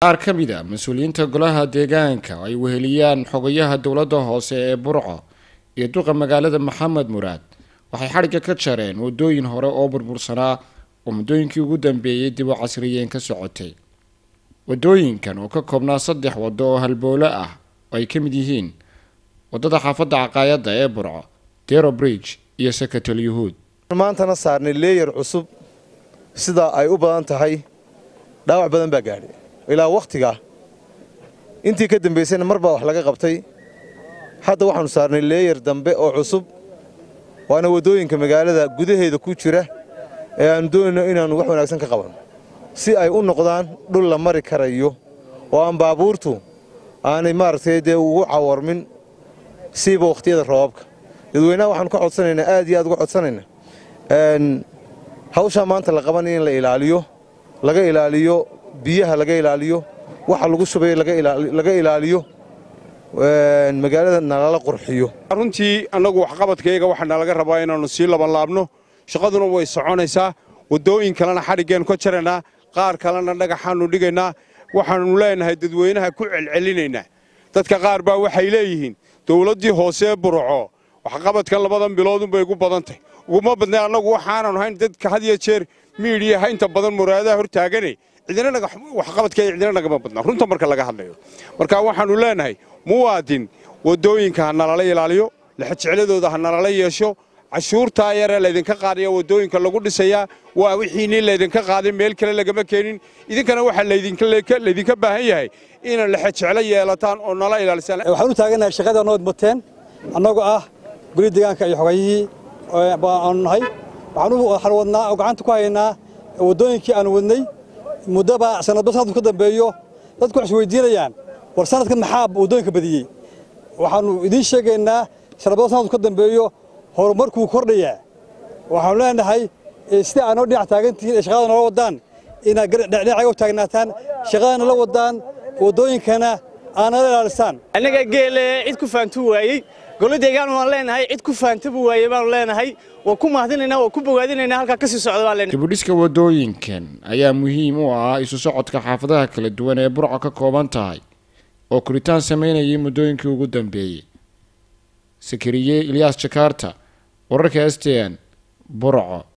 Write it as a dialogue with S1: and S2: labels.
S1: qaar ka mid a mas-uuliyiinta golaha deegaanka oo ay weheliyaan xogayaha dowladda hoose ee burco iyo duqa magaalada maxamed muraad waxay xadhigga ka jareen wadooyin hore oo burbursanaa oo muddooyinkii ugu dambeeyey dib u casriyeen ka socotay wadooyinkan oo ka koobnaa saddex waddo oo halboolo ah oo ay ka mid yihiin waddada xaafadda caqaayadda ee burco dero bridge iyo sakatal yuhuud
S2: maantana saarnay leeyar cusub sida ay u badan tahay dhaawac badan baa gaadhay ilaa wakhtigaa intii ka dambaysayna mar baa wax laga qabtay hadda waxaannu saarnay leeyar dambe oo cusub waana waddooyinka magaalada gudaheeda ku jira ee aannu doonayno inaannu wax wanaagsan ka qabanno si ay u noqdaan dhul la mari karayo oo aan baabuurtu aanay maaragtay dee ugu cawarmin siiba wakhtiyada roobabka dadweynaha waxaanu ka codsanaynaa aad iyo aad uga codsanaynaa hawshaa maanta la qabanaya in la ilaaliyo laga ilaaliyo biyaha laga ilaaliyo waxa lagu shubay laga ilaaliyo magaalada nalala qurxiyo
S3: runtii annagu waxqabadkayga waxaana laga rabaa inaannu sii labanlaabno shaqaduna way soconaysaa waddooyin kalena xadhiggeennu ka jaraynaa qaar kalena dhagaxaannu dhigaynaa waxaannu leenahay dadweynaha ku celcelinaynaa dadka qaar baa waxay leeyihiin dowladdii hoosee burco waxqabadkan labadan biloodunbay ugu badantay uguma badnay annagu waxaanan hayn dadka had iyo jeer miidhiyaha inta badan muraadaha hor taagane cidinwaxqabadkeeda cidina nagama badna runta marka laga hadlayo marka waxaannu leenahay muwaadin waddooyinka ha nalala ilaaliyo lexajecladooda ha nalala yeesho cashuurtaa yaree laydinka qaadaya waddooyinka lagu dhisayaa waa wixiinii laydinka qaaday meel kale lagama keenin idinkana waxaa laydinka baahan yahay inaad lexajeclo yeelataan oo nala ilaalisaan
S4: waxaan u taaganahay shaqada nood muteen annagoo ah goli deegaanka iyo xogayihii aanu nahay waxaan wadnaa oo gacanta ku haynaa waddooyinkii aanu wadnay muddaba sanadba sanadku ka dambeeyo dadku waxay isweydiinayaan war sanadkan maxaa waddooyinka badiyey waxaannu idiin sheegaynaa sanadba sanadku ka dambeeyo horumarkuu kordhayaa waxaanu leenahay sida aanoo dhinac taagantihiin ee shaqada noola wadaan inaad dhinacaga u taagnaataan shaqadana la wadaan waddooyinkana aanala ilaalisaan
S5: annaga geele cid ku faantu waayey golo deegaan waan leenahay cid ku faantabu waaye baanu leenahay waan ku mahadinaynaa waan ku bogaadinaynaa halkaa ka sii socda baan leenahay
S1: dibudhiska waddooyinkan ayaa muhiim u ah isu socodka xaafadaha kala duwan ee burco ka kooban tahay oo koritaan samaynayay muddooyinkii ugu dambeeyey sakariye ilyaas jakaarta wararka s t n burco